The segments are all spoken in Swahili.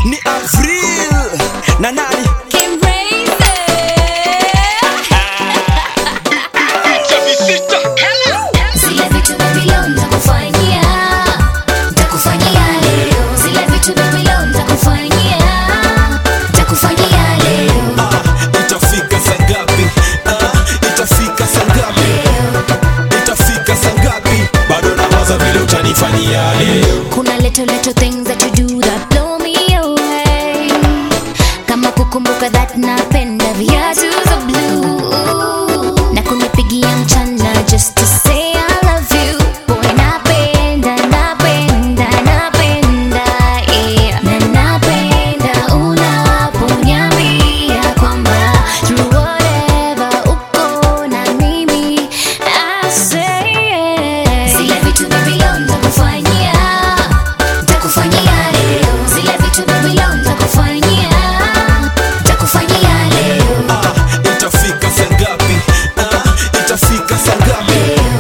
ni Avril na nani Kim Razer. Zile vitu Babylon nitakufanyia, nitakufanyia leo. Zile vitu Babylon nitakufanyia, nitakufanyia leo. Ah, itafika saa ngapi Ah, itafika saa ngapi itafika saa ngapi bado nawaza vile utanifanyia leo Kuna little little things that you do that blow me away. Kama kukumbuka that napenda viatu za blue na kunipigia mchana just to say I love you. Boy, napenda, napenda, napenda, yeah. Na napenda unaponiambia kwamba through whatever uko na mimi, I say yeah. Zile vitu Babylon nitakufanyia, nitakufanyia leo. Zile vitu Babylon nitakufanyia, nitakufanyia leo. Ah, itafika saa ngapi Ah, itafika saa ngapi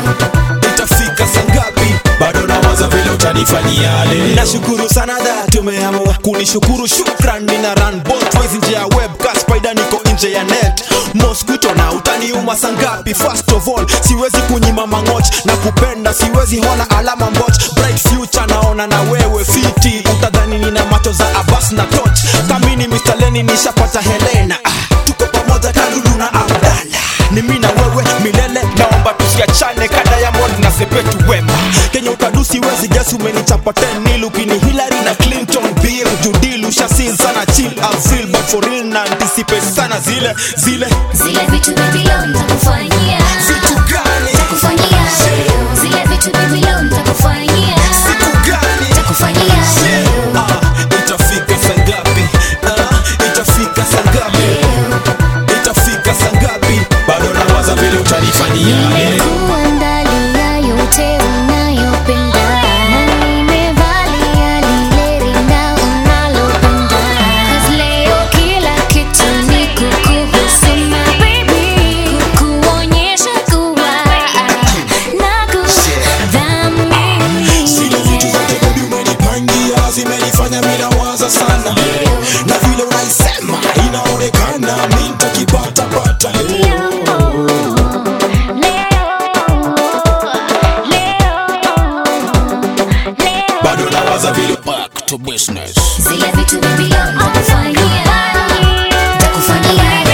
itafika saa ngapi bado nawaza vile utanifanyia leo nashukuru sana da tumeamua kunishukuru shukran nina run both ways nje ya web ka spider niko nje ya net mosquito na utaniuma saa ngapi first of all siwezi kunyima mangoch na kupenda siwezi hona alama mboch bright future naona na wewe fiti utadhani nina macho za abas na toch kamini Mr. Leni nishapata Helena ah, tuko pamoja kalulu na Abdala ni mimi na wewe milele naomba tusiachane ka Diamond na Sepetu Wema Kenya utadusi wezi gesi umenichapa 10 nil ukini Hillary na Clinton Bill judil ushasil sana chill I feel but for real na anticipate sana zile zile Zile vitu Babylon nitakufanyia, vitu gani nitakufanyia leo. Zile vitu Babylon nitakufanyia, vitu gani nitakufanyia leo. Ah, itafika saa ngapi Ah, itafika saa ngapi itafika saa ngapi bado nawaza vile utanifanyia leo Kuandalia yote unayopenda na nimevalia lile rinda unalopenda. 'Cause leo kila kitu ni kukuhusu my baby, kukuonyesha kuwa nakudhamini. Zile vitu zote baby umenipangia zimenifanya mimi nawaza sana na vile unaisema inaonekana mimi nitakipata pata bado nawaza vile back to business Zile vitu Babylon nitakufanyia, nitakufanyia